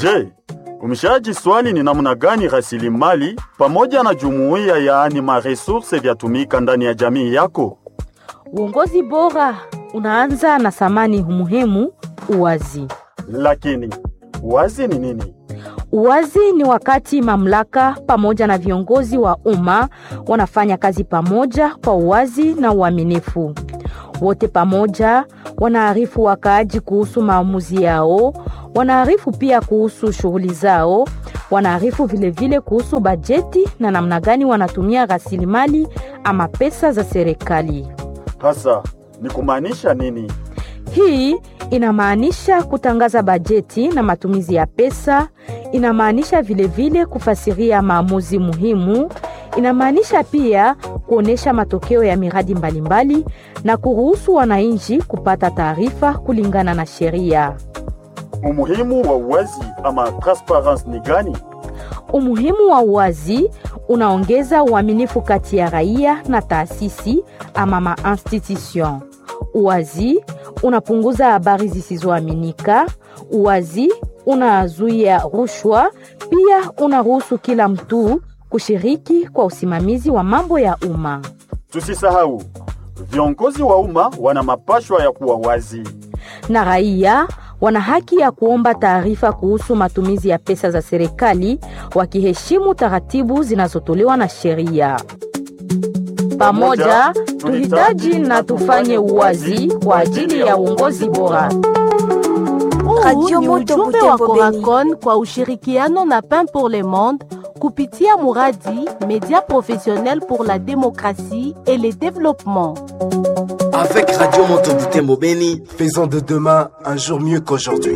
Je, umeshaji swali ni namna gani rasilimali pamoja na jumuiya yaani maresurse vyatumika ndani ya jamii yako? Uongozi bora unaanza na thamani muhimu, uwazi. Lakini wazi ni nini? Uwazi ni wakati mamlaka pamoja na viongozi wa umma wanafanya kazi pamoja kwa uwazi na uaminifu. Wote pamoja wanaarifu wakaaji kuhusu maamuzi yao, wanaarifu pia kuhusu shughuli zao, wanaarifu vilevile kuhusu bajeti na namna gani wanatumia rasilimali ama pesa za serikali. Hasa ni kumaanisha nini? Hii inamaanisha kutangaza bajeti na matumizi ya pesa, inamaanisha vilevile kufasiria maamuzi muhimu, inamaanisha pia kuonesha matokeo ya miradi mbalimbali na kuruhusu wananchi kupata taarifa kulingana na sheria. Umuhimu wa uwazi ama transparence ni gani? Umuhimu wa uwazi unaongeza uaminifu kati ya raia na taasisi ama ma-institution. Uwazi unapunguza habari zisizoaminika. Uwazi unazuia rushwa, pia unaruhusu kila mtu kushiriki kwa usimamizi wa mambo ya umma. Tusisahau, viongozi wa umma wana mapashwa ya kuwa wazi. Na raia wana haki ya kuomba taarifa kuhusu matumizi ya pesa za serikali wakiheshimu taratibu zinazotolewa na sheria. Pamoja tuhitaji na tufanye uwazi kwa ajili ya uongozi bora. Radio ni Moto ujumbe wa Butembo Beni. Coracon kwa ushirikiano na Pain pour le Monde kupitia muradi Média professionnel pour la démocratie et le développement. Avec Radio Moto Butembo Beni, Faisons de demain un jour mieux qu'aujourd'hui.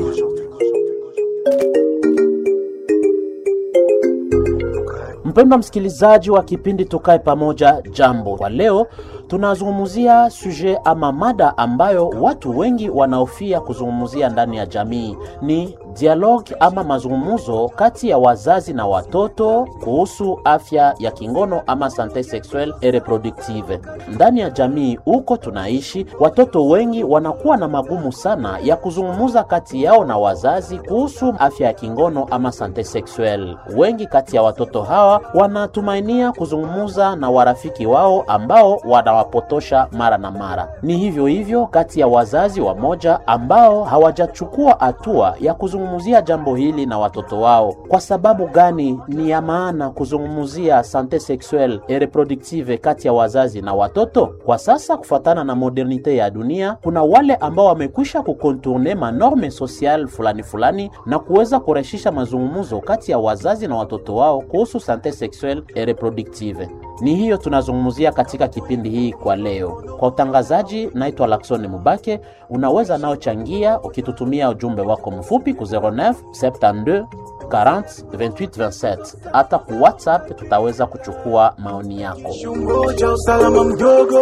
Mpendwa msikilizaji wa kipindi Tukae Pamoja, jambo. Kwa leo tunazungumzia suje ama mada ambayo watu wengi wanaofia kuzungumzia ndani ya jamii, ni dialogue ama mazungumzo kati ya wazazi na watoto kuhusu afya ya kingono ama sante sexuelle et reproductive. Ndani ya jamii huko tunaishi, watoto wengi wanakuwa na magumu sana ya kuzungumza kati yao na wazazi kuhusu afya ya kingono ama sante sexuelle. Wengi kati ya watoto hawa wanatumainia kuzungumza na warafiki wao ambao wanawapotosha mara na mara. Ni hivyo hivyo kati ya wazazi wamoja ambao hawajachukua hatua ya kuzungumzia jambo hili na watoto wao. Kwa sababu gani ni ya maana kuzungumzia sante sexuelle et reproductive kati ya wazazi na watoto? Kwa sasa, kufuatana na modernite ya dunia, kuna wale ambao wamekwisha kukontourne manorme social fulani fulani na kuweza kurahisisha mazungumzo kati ya wazazi na watoto wao kuhusu sante sexuelle et reproductive. Ni hiyo tunazungumzia katika kipindi hii kwa leo. Kwa utangazaji, naitwa Laksoni Mubake. Unaweza nao changia ukitutumia ujumbe wako mfupi ku 09 72 40 28 27. Hata ku WhatsApp tutaweza kuchukua maoni yako. Chungoja usalama mdogo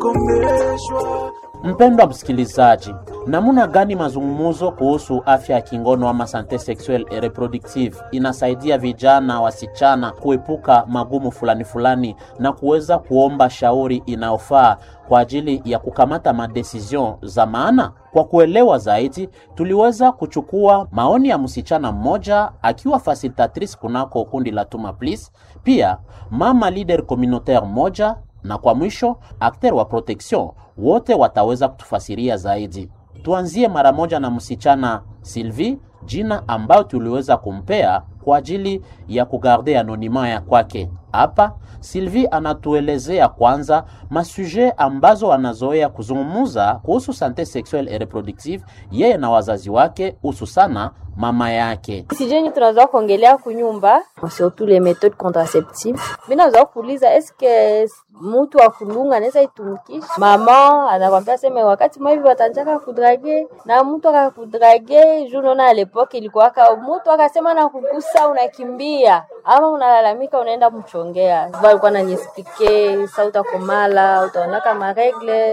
utakomeshwa. Mpendwa msikilizaji, namna gani mazungumzo kuhusu afya ya kingono ama sante sexuelle et reproductive inasaidia vijana wasichana kuepuka magumu fulani fulani na kuweza kuomba shauri inayofaa kwa ajili ya kukamata madecision za maana? Kwa kuelewa zaidi, tuliweza kuchukua maoni ya msichana mmoja akiwa facilitatrice kunako kundi la Tuma Please, pia mama leader communautaire moja na kwa mwisho akter wa protection wote wataweza kutufasiria zaidi. Tuanzie mara moja na msichana Sylvie, jina ambayo tuliweza kumpea kwa ajili ya kugarde anonima ya kwake. Hapa Sylvie anatuelezea kwanza masuje ambazo anazoea kuzungumuza kuhusu sante sexuelle et reproductive yeye na wazazi wake, hususana mama yake. sijeni tunaweza kuongelea kunyumba surtout les méthodes contraceptives mi naweza kuuliza eske mutu wa kulunga anaweza itumikisha mama anakwambia seme wakati maivi watanjaka kudrage na mtu akakudrage juu naona alepoke ilikuwaka mutu akasema na kugusa unakimbia ama unalalamika unaenda mchongea valikuwa nanyespike sa utakomala utaonaka maregle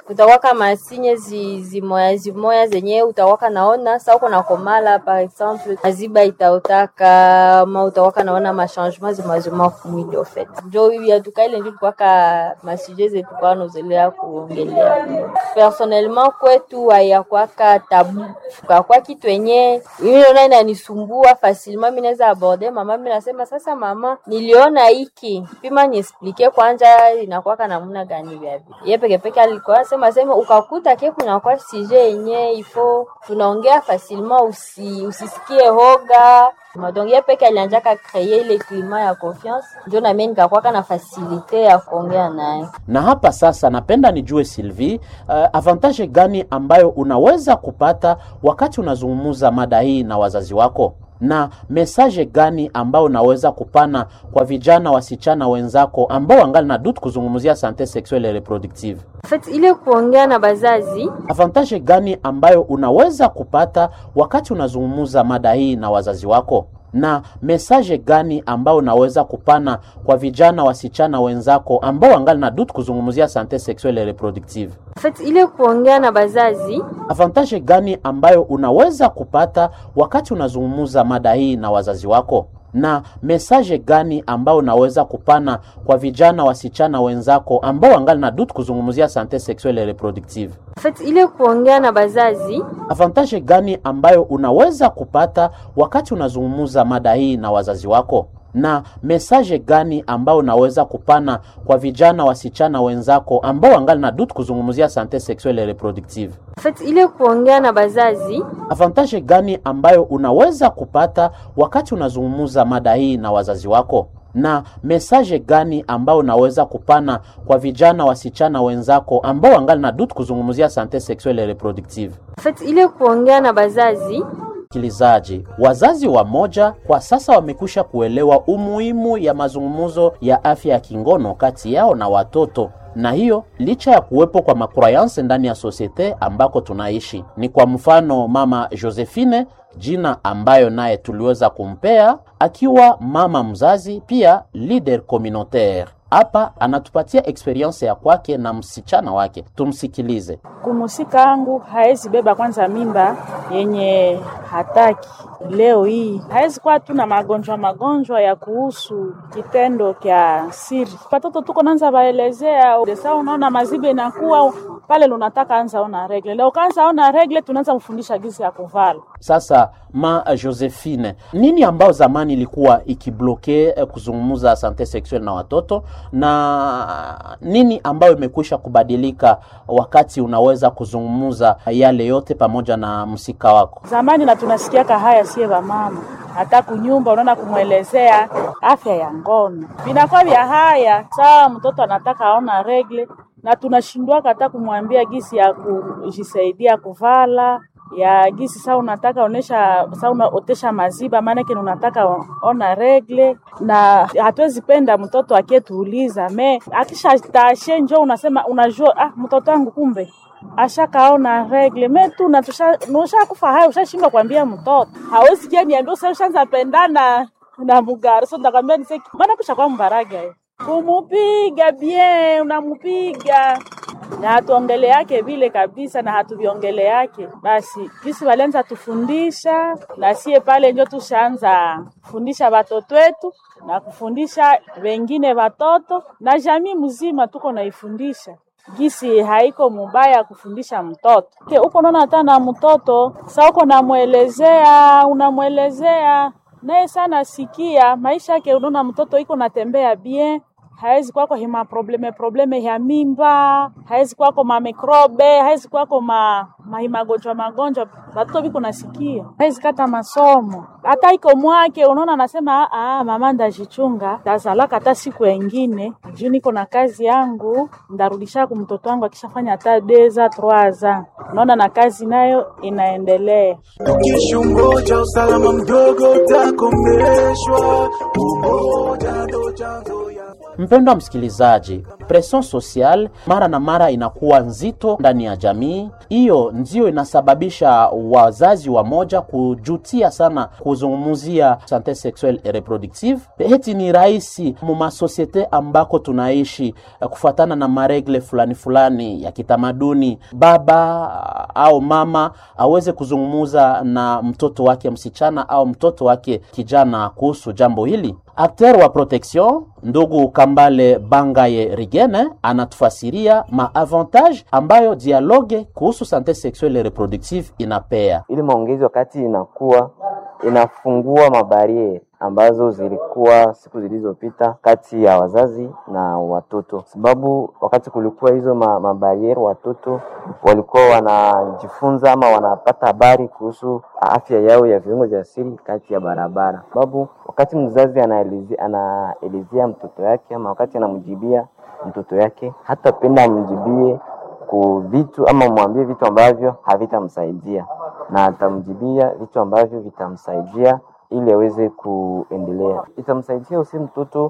kutawaka masinye zi, zimoya zimoya zenye utawaka naona sa uko na komala par exemple maziba itaotaka ma utawaka naona machangement zimazima kumwili ofet njo yatuka ile njo tukwaka masuje zetu kwa nozelea kuongelea personnellement kwetu hayakwaka tabu kakwa kitu yenye mimi naona inanisumbua facilement mimi naweza aborde mama mimi nasema sasa mama niliona hiki pima niexplike kwanza inakwaka namna gani vya vile ye peke peke alikuwa sema sema ukakuta ke kuna kwa sije yenye ifo tunaongea facilement usi, usisikie hoga donc ye peke alianjaka kreye ile klima ya confiance njo namie nikakwaka na fasilite ya kuongea naye na hapa sasa napenda nijue Sylvie, uh, avantage gani ambayo unaweza kupata wakati unazungumza mada hii na wazazi wako na mesaje gani ambayo unaweza kupana kwa vijana wasichana wenzako ambao wangali na dutu kuzungumzia sante sexuelle et reproductive? En fait, ile kuongea na bazazi Avantage gani ambayo unaweza kupata wakati unazungumza mada hii na wazazi wako na mesaje gani ambayo unaweza kupana kwa vijana wasichana wenzako ambao wangali na dutu kuzungumzia sante sexuelle et reproductive? En fait, ile kuongea na bazazi Avantage gani ambayo unaweza kupata wakati unazungumza mada hii na wazazi wako na mesaje gani ambayo unaweza kupana kwa vijana wasichana wenzako ambao wangali na dutu kuzungumzia sante sexuelle et reproductive? En fait, ile kuongea na bazazi Avantage gani ambayo unaweza kupata wakati unazungumza mada hii na wazazi wako na mesaje gani ambayo unaweza kupana kwa vijana wasichana wenzako ambao wangali na dutu kuzungumzia sante sexuelle et reproductive? En fait, ile kuongea na bazazi Avantage gani ambayo unaweza kupata wakati unazungumza mada hii na wazazi wako na mesaje gani ambayo unaweza kupana kwa vijana wasichana wenzako ambao wangali na dutu kuzungumzia sante sexuelle et reproductive? En fait, ile kuongea na bazazi Msikilizaji, wazazi wa moja kwa sasa wamekwisha kuelewa umuhimu ya mazungumzo ya afya ya kingono kati yao na watoto na hiyo licha ya kuwepo kwa makrayanse ndani ya sosiete ambako tunaishi. Ni kwa mfano mama Josephine, jina ambayo naye tuliweza kumpea akiwa mama mzazi, pia leader communautaire. Hapa anatupatia experience ya kwake na msichana wake, tumsikilize. kumusika angu haezi beba kwanza mimba yenye hataki leo hii haezi kuwa tu na magonjwa magonjwa ya kuhusu kitendo kya siri. Watoto tuko nanza baelezea desa, unaona mazibe inakuwa pale lunataka anza ona regle leo, kaanza ona regle, tunaanza mfundisha gisi ya kuvala Sasa ma Josephine, nini ambao zamani ilikuwa ikibloke eh, kuzungumza sante sexuelle na watoto na nini ambayo imekwisha kubadilika wakati unaweza kuzungumza yale yote pamoja na msika wako? zamani, na tunasikiaka haya sie mama hata kunyumba unaona kumwelezea afya ya ngono vinakuwa vya haya saa mtoto anataka aona regle na tunashindwaka hata kumwambia gisi ya kujisaidia kuvala ya gisi saa unataka onesha saa unaotesha maziba maanake ni unataka ona regle, na hatuwezi penda mtoto akietuuliza me akisha tashe njo unasema unajua, ah, mtoto wangu kumbe ashakaona regle me tu na tusha kufa hayo, ushashindwa kuambia mtoto hawezi kia niambia usa ushaanza pendana na mugari so ndakwambia niseki maana kusha kwa mbaraga ye kumupiga bien, unamupiga na hatuongele yake vile kabisa, na hatuviongele yake basi. Kisi walianza tufundisha na sie pale njo tushaanza kufundisha watoto wetu na kufundisha wengine watoto na jamii mzima, tuko naifundisha gisi haiko mubaya kufundisha mtoto ke uko naona hata na mtoto sa uko namwelezea unamwelezea naye sana sikia maisha yake, unaona mtoto iko natembea bien haezi kwako hima probleme probleme ya mimba, haezi kwako ma mikrobe, haezi kwako ma magonjwa magonjwa, batoto biko nasikia, haezi kata masomo hata iko mwake, unaona anasema ah, mama ndajichunga tazalaka hata siku engine juu niko na kazi yangu, ndarudisha ku mtoto wangu akishafanya hata deza troaza, unaona na kazi nayo inaendelea. Ukishungoja usalama mdogo utakomeshwa, umoja ndo chanzo ya Mpendwa msikilizaji, pression social mara na mara inakuwa nzito ndani ya jamii. Hiyo ndio inasababisha wazazi wa moja kujutia sana kuzungumzia sante sexuelle et reproductive. Heti ni rahisi mumasosiete ambako tunaishi eh, kufuatana na maregle fulani fulani ya kitamaduni, baba au mama aweze kuzungumuza na mtoto wake msichana au mtoto wake kijana kuhusu jambo hili. Akter wa protection ndugu Kambale Bangaye Rigene anatufasiria maavantage ambayo dialogue kuhusu sante sexuelle et reproductive inapea. ili maongezi wakati inakuwa inafungua mabariere ambazo zilikuwa siku zilizopita kati ya wazazi na watoto, sababu wakati kulikuwa hizo ma, mabariere watoto walikuwa wanajifunza ama wanapata habari kuhusu afya yao ya viungo vya siri kati ya barabara, sababu wakati mzazi anaelezea anaelezea mtoto yake ama wakati anamjibia mtoto yake, hata penda amjibie ku vitu ama mwambie vitu ambavyo havitamsaidia na atamjibia vitu ambavyo vitamsaidia ili aweze kuendelea. Itamsaidia usi mtoto